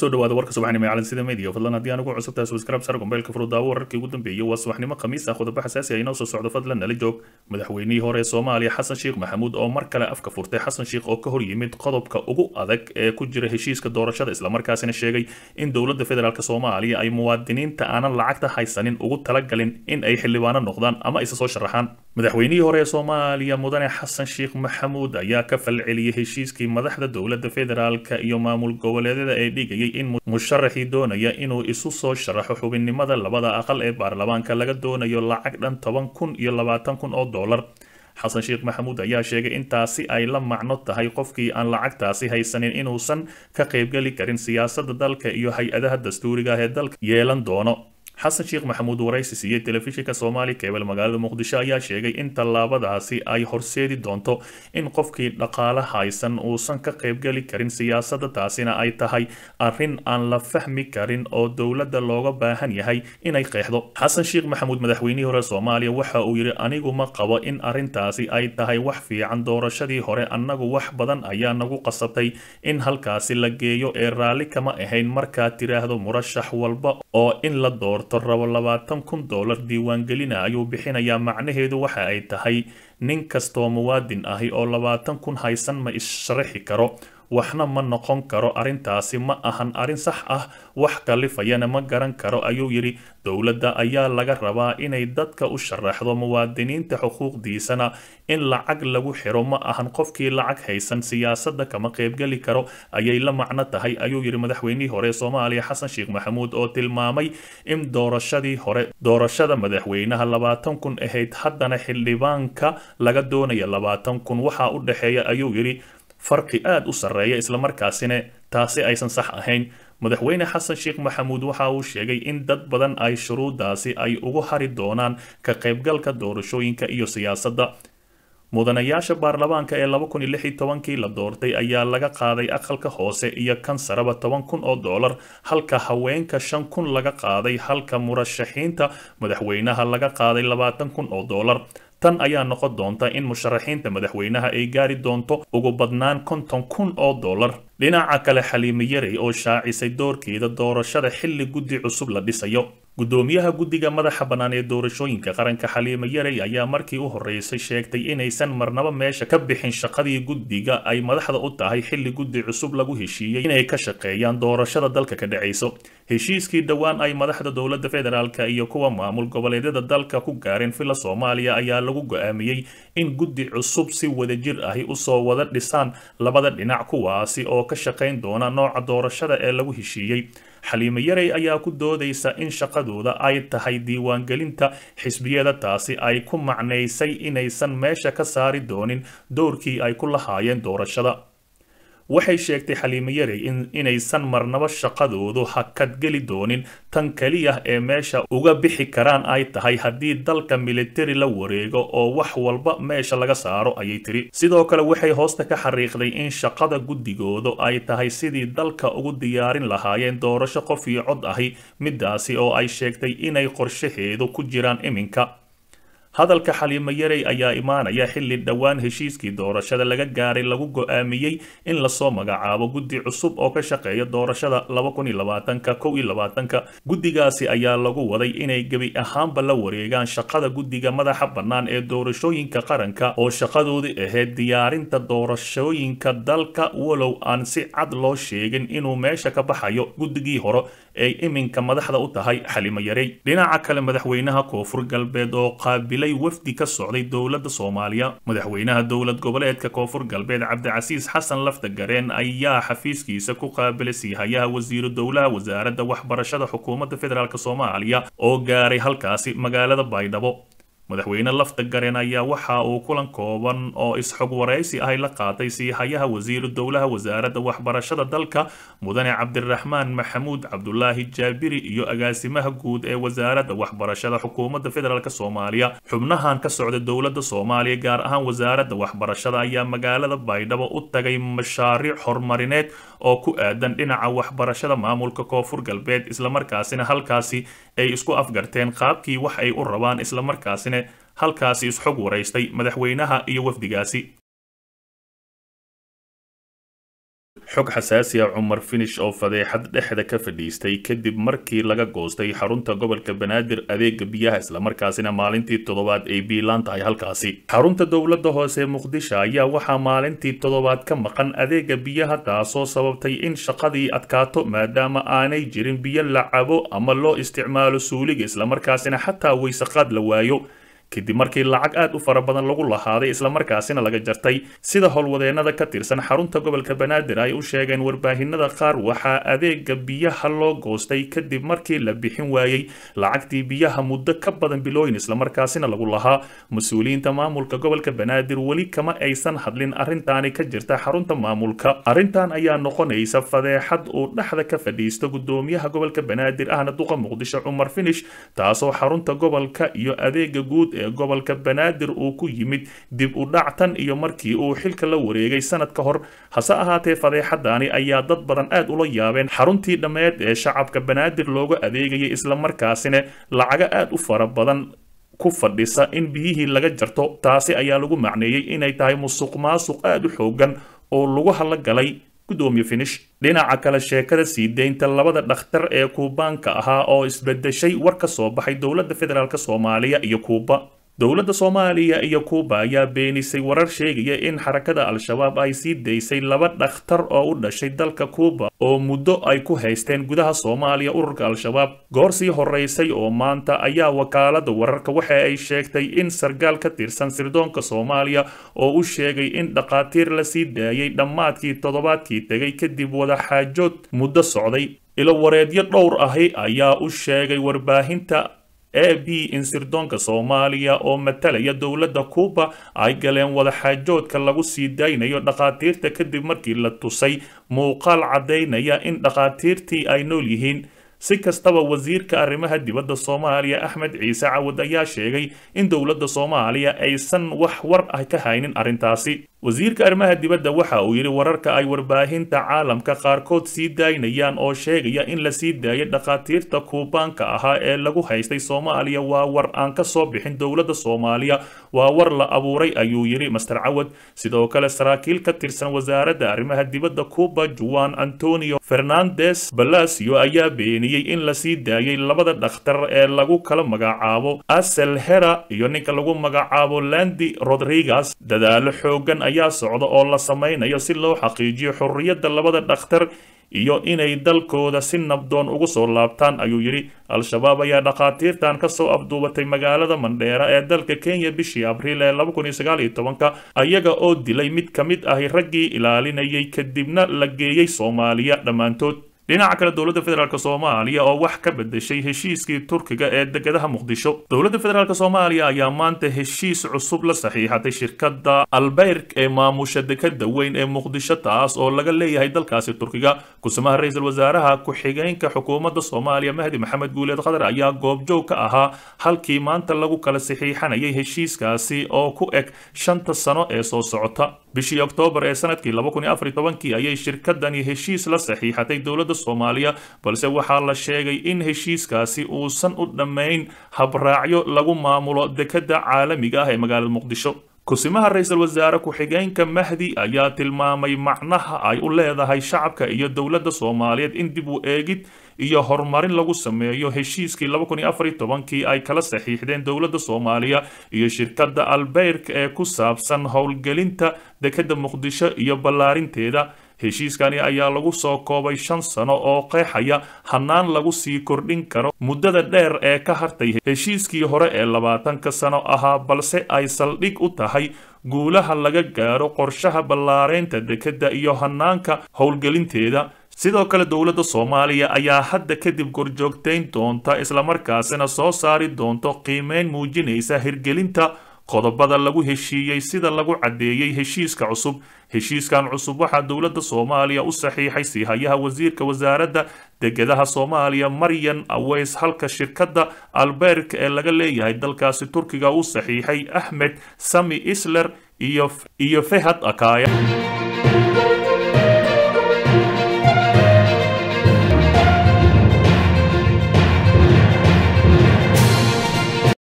kusoo dhawaada warka subaxnimo ee calansida media fadlan haddii aan ugu cusubtahay subscribe sar gombeelka furudaawo wararkii ugu dambeeyey waa subaxnimo khamiis ah qodobo xasaasi ah inoo soo socdo fadlan nala joog madaxweynihii hore ee soomaaliya xasan sheekh maxamuud oo mar kale afka furtay xasan sheekh oo ka hor yimid qodobka ugu adag ee ku jira heshiiska doorashada islamarkaasina sheegay in dowladda federaalk soomaaliya ay muwaadiniinta aanan lacagta haysanin ugu talagalin in ay xildhibaano noqdaan ama isa soo sharaxaan madaxweynihii hore ee soomaaliya mudane xasan sheekh maxamuud ayaa ka falceliyey heshiiskii madaxda dowladda federaalk iyo maamul goboleedyada ee dhigayay in musharaxii doonaya inuu isu soo sharaxo xubinnimada labada aqal ee baarlamaanka laga doonayo lacag dhan toban kun iyo labaatan kun oo dollar xasan sheekh maxamuud ayaa sheegay intaasi ay la macno tahay qofkii aan lacagtaasi haysanin inuusan ka qaybgeli karin siyaasadda dalka iyo hay-adaha dastuuriga ah ee dalka yeelan doono xasan sheekh maxamuud waraysi siiyey telefishinka soomaali keebel magaalada muqdisho ayaa sheegay in tallaabadaasi ay horseedi doonto in qofkii dhaqaale haysan uusan ka qaybgeli karin siyaasadda taasina ay tahay arrin aan la fahmi karin oo dowladda looga baahan yahay inay qeexdo xasan sheekh maxamuud madaxweynihii hore soomaaliya waxa uu yidhi anigu ma qabo in arrintaasi ay tahay wax fiican doorashadii hore annagu wax badan ayaa nagu qasabtay in halkaasi la geeyo ee raalli kama ahayn markaad tiraahdo murashax walba oo in la doorto rabo labaatan kun dollar diiwaangelina ayuu bixinayaa macnaheedu waxa ay tahay nin kastoo muwaadin ahi oo labaatan kun haysan ma issharaxi karo waxna ma noqon karo arrintaasi ma ahan arrin sax ah wax kalifayana ma garan karo ayuu yidhi dowladda ayaa laga rabaa inay dadka u sharaxdo muwaadiniinta xuquuqdiisana in lacag lagu xiro ma ahan qofkii lacag haysan siyaasadda kama qaybgeli karo ayay la macno tahay ayuu yidhi madaxweynihii hore ee soomaaliya xasan sheekh maxamuud oo tilmaamay in doorashadii hore doorashada madaxweynaha labaatan kun ahayd haddana xildhibaanka laga doonaya labaatan kun waxaa u dhexeeya ayuu yidhi farqi aad u sarreeya islamarkaasina taasi aysan sax ahayn madaxweyne xasan sheekh maxamuud waxa uu sheegay in dad badan ay shuruudaasi ay ugu hari doonaan ka qaybgalka doorashooyinka iyo siyaasadda mudanayaasha baarlamaanka ee laba kun iyo lix iyo tobankii la doortay ayaa laga qaaday aqalka hoose iyo kan saraba toban kun oo dollar halka haweenka shan kun laga qaaday halka murashaxiinta madaxweynaha laga qaaday labaatan kun oo dollar tan ayaa noqon doonta in musharaxiinta madaxweynaha ay gaari doonto ugu badnaan konton kun oo dollar dhinaca kale xaliime yarey oo shaacisay doorkeeda doorashada xilli guddi cusub la dhisayo gudoomiyaha guddiga madaxa bannaan ee doorashooyinka qaranka xaliime yarey ayaa markii u horreysay sheegtay inaysan marnaba meesha ka bixin shaqadii guddiga ay madaxda u tahay xilli guddi cusub lagu heshiiyey inay ka shaqeeyaan doorashada dalka ka dhacayso heshiiskii dhowaan ay madaxda dowladda federaalk iyo kuwa maamul goboleedyada dalka ku gaareen villa soomaaliya ayaa lagu go-aamiyey in guddi cusub si wadajir ahi usoo wada dhisaan labada dhinac kuwaasi oo ka shaqayn doona nooca doorashada ee lagu heshiiyey xaliime yarey ayaa ku doodaysa in shaqadooda ay tahay diiwaangelinta xisbiyada taasi ay ku macnaysay inaysan meesha ka saari doonin doorkii ay ku lahaayeen doorashada waxay sheegtay xaliime yarey inaysan marnaba shaqadoodu hakadgeli doonin tan keliya ee meesha uga bixi karaan ay tahay haddii dalka militari la wareego oo wax walba meesha laga saaro ayay tiri sidoo kale waxay hoosta ka xariiqday in shaqada guddigoodu ay tahay sidii dalka ugu diyaarin lahaayeen doorasho qof iyo cod ahi midaasi oo ay sheegtay inay qorshaheedu ku jiraan iminka hadalka xaliime yarey ayaa imaanaya xilli dhowaan heshiiskii doorashada laga gaaray lagu go-aamiyey in lasoo magacaabo guddi cusub oo ka shaqeeya doorashada laba kun iyo labaatanka kow iyo labaatanka guddigaasi ayaa lagu waday inay gebi ahaanba la wareegaan shaqada guddiga madaxa bannaan ee doorashooyinka qaranka oo shaqadoodii ahayd diyaarinta doorashooyinka dalka walow aan si cad loo sheegin inuu meesha ka baxayo guddigii hore ay iminka madaxda u tahay xaliime yarey dhinaca kale madaxweynaha koonfur galbeed oo qaabil wafdi ka socday dowladda soomaaliya madaxweynaha dowlad goboleedka koonfur galbeed cabdicasiis xasan lafta gareen ayaa xafiiskiisa ku qaabilay siihayaha wasiiru dowlaha wasaaradda waxbarashada xukuumadda federaalk soomaaliya oo gaaray halkaasi magaalada baydhabo madaxweyne lafta gareen ayaa waxa uu kulan kooban oo is-xog waraysi ahy la qaatay siihayaha wasiiru dowlaha wasaaradda waxbarashada dalka mudane cabdiraxmaan maxamuud cabdulaahi jaabiri iyo agaasimaha guud ee wasaaradda waxbarashada xukuumadda federaalk soomaaliya xubnahan ka socda dowladda soomaaliya gaar ahaan wasaaradda waxbarashada ayaa magaalada baydhabo u tagay mashaariic horumarineed oo ku aadan dhinaca waxbarashada maamulka koonfur galbeed islamarkaasina halkaasi ay isku afgarteen qaabkii wax ay u rabaan islamarkaasina halkaasi isxog waraystay madaxweynaha iyo wafdigaasi xog xasaasi ah cumar finish oo fadeexad dhexda ka fadhiistay kadib markii laga goostay xarunta gobolka banaadir adeega biyaha islamarkaasina maalintii toddobaad ay biilaan tahay halkaasi xarunta dowladda hoose muqdisho ayaa waxaa maalintii toddobaad ka maqan adeega biyaha taasoo sababtay in shaqadii adkaato maadaama aanay jirin biyo la cabo ama loo isticmaalo suuliga islamarkaasina xataa weysaqaad la waayo kadib markii lacag aad u fara badan lagu lahaaday islamarkaasina laga jartay sida howlwadeennada ka tirsan xarunta gobolka banaadir ay u sheegeen warbaahinada qaar waxaa adeega biyaha loo goostay kadib markii la bixin waayey lacagtii biyaha muddo ka badan bilooyin islamarkaasina lagu lahaa mas-uuliyiinta maamulka gobolka banaadir weli kama aysan hadlin arrintaani ka jirta xarunta maamulka arrintan ayaa noqonaysa fadeexad uu dhexda ka fadhiisto gudoomiyaha gobolka banaadir ahna duqa muqdisho cumar finish taasoo xarunta gobolka iyo adeega guud ee gobolka banaadir uu ku yimid dib u dhac tan iyo markii uu xilka la wareegay sanad ka hor hase ahaatee fadeexadaani ayaa dad badan aad ula yaabeen xaruntii dhammeed ee shacabka banaadir looga adeegayay islamarkaasina lacago aad u fara badan ku fadhisa in biyihii laga jarto taasi ayaa lagu macneeyey inay tahay musuq maasuq aad u xoogan oo lagu hadlogalay gudoomiye finish dhinaca kale sheekada sii deynta labada dhakhtar ee kuubaanka ahaa oo isbedeshay war ka soo baxay dowladda federaalk soomaaliya iyo kuuba dowladda soomaaliya iyo kuuba ayaa beenisay warar sheegaya in xarakada al-shabaab ay sii daysay laba dhakhtar oo u dhashay dalka kuuba oo muddo ay ku haysteen gudaha soomaaliya ururka al-shabaab goor sii horeysay oo maanta ayaa wakaalada wararka waxa ay sheegtay in sargaal ka tirsan sirdoonka soomaaliya oo u sheegay in dhakhaatiir la sii daayay dhammaadkii toddobaadkii tegay kadib wadaxaajood muddo socday ilo wareedyo dhowr ahi ayaa u sheegay warbaahinta a b in sirdoonka soomaaliya oo matalaya dowladda kuuba ay galeen wadaxaajoodka lagu sii daynayo dhakhaatiirta kadib markii la tusay muuqaal caddaynaya in dhakhaatiirtii ay nool yihiin si kastaba wasiirka arrimaha dibadda soomaaliya axmed ciise cawad ayaa sheegay in dowladda soomaaliya aysan wax war ah ka haynin arrintaasi wasiirka arrimaha dibadda waxa uu yidhi wararka ay warbaahinta caalamka qaarkood sii daynayaan oo sheegaya in la sii daayay dhakhaatiirta kuubaanka ahaa ee lagu haystay soomaaliya waa war aan ka soo bixin dowladda soomaaliya waa war la abuuray ayuu yidhi master cawad sidoo kale saraakiil ka tirsan wasaaradda arrimaha dibadda cuuba juan antonio fernandes balasio ayaa beeniyey in la sii daayay labada dhakhtar ee lagu kala magacaabo asel hera iyo ninka lagu magacaabo landi rodriguez dadaalo xoogan ayaa socda oo la samaynayo si loo xaqiijiyo xorriyadda labada dhakhtar iyo inay dalkooda si nabdoon ugu soo laabtaan ayuu yidhi al-shabaab ayaa dhakhaatiirtan ka soo afduubatay magaalada mandheera ee dalka kenya bishii abriil ee ka ayaga oo dilay mid ka mid ahi raggii ilaalinayay kadibna la geeyey soomaaliya dhammaantood dhinaca kale dowladda federaalk soomaaliya oo wax ka bedeshay heshiiskii turkiga ee degadaha muqdisho dowladda federaalk soomaaliya ayaa maanta heshiis cusub la saxiixatay shirkadda albeyrk ee maamusha dekada weyn ee muqdisho taas oo laga leeyahay dalkaasi turkiga kusamaha ra-iisul wasaaraha ku-xigeenka xukuumadda soomaaliya mahdi maxamed guuleed khadar ayaa goobjoog ka ahaa halkii maanta lagu kala saxiixanayay heshiiskaasi oo ku eg shanta sano ee soo socota bishii oktoobar ee sanadkii ayay shirkadani heshiis la saxiixatay dowladda soomaaliya balse waxaa la sheegay in heshiiskaasi uusan u dhammayn habraacyo lagu maamulo dekadda caalamiga ah ee magaalada muqdisho kusimaha ra-iisul wasaare ku-xigeenka mahdi ayaa tilmaamay macnaha ay u leedahay shacabka iyo dowladda soomaaliyeed in dib u eegid iyo horumarin lagu sameeyo heshiiskii kii ay kala saxiixdeen dowladda soomaaliya iyo shirkadda albeyrk ee ku saabsan howlgelinta dekadda muqdisho iyo ballaarinteeda heshiiskani ayaa lagu soo koobay shan sano oo qeexaya hannaan lagu sii kordhin karo muddada dheer ee ka hartay heshiiskii hore ee labaatanka sano ahaa balse ay saldhig u tahay guulaha laga gaaro qorshaha ballaareynta dekedda iyo hannaanka howlgelinteeda sidoo kale dowladda soomaaliya ayaa hadda kadib gorjoogtayn doonta islamarkaasina soo saari doonto qiimeyn muujinaysa hirgelinta qodobada lagu heshiiyey sida lagu caddeeyey heshiiska cusub heshiiskan cusub waxaa dowladda soomaaliya u saxiixay siihayaha wasiirka wasaaradda degadaha soomaaliya maryan aweys halka shirkadda alberk ee laga leeyahay dalkaasi turkiga u saxiixay axmed sami isler iyo fehad akaya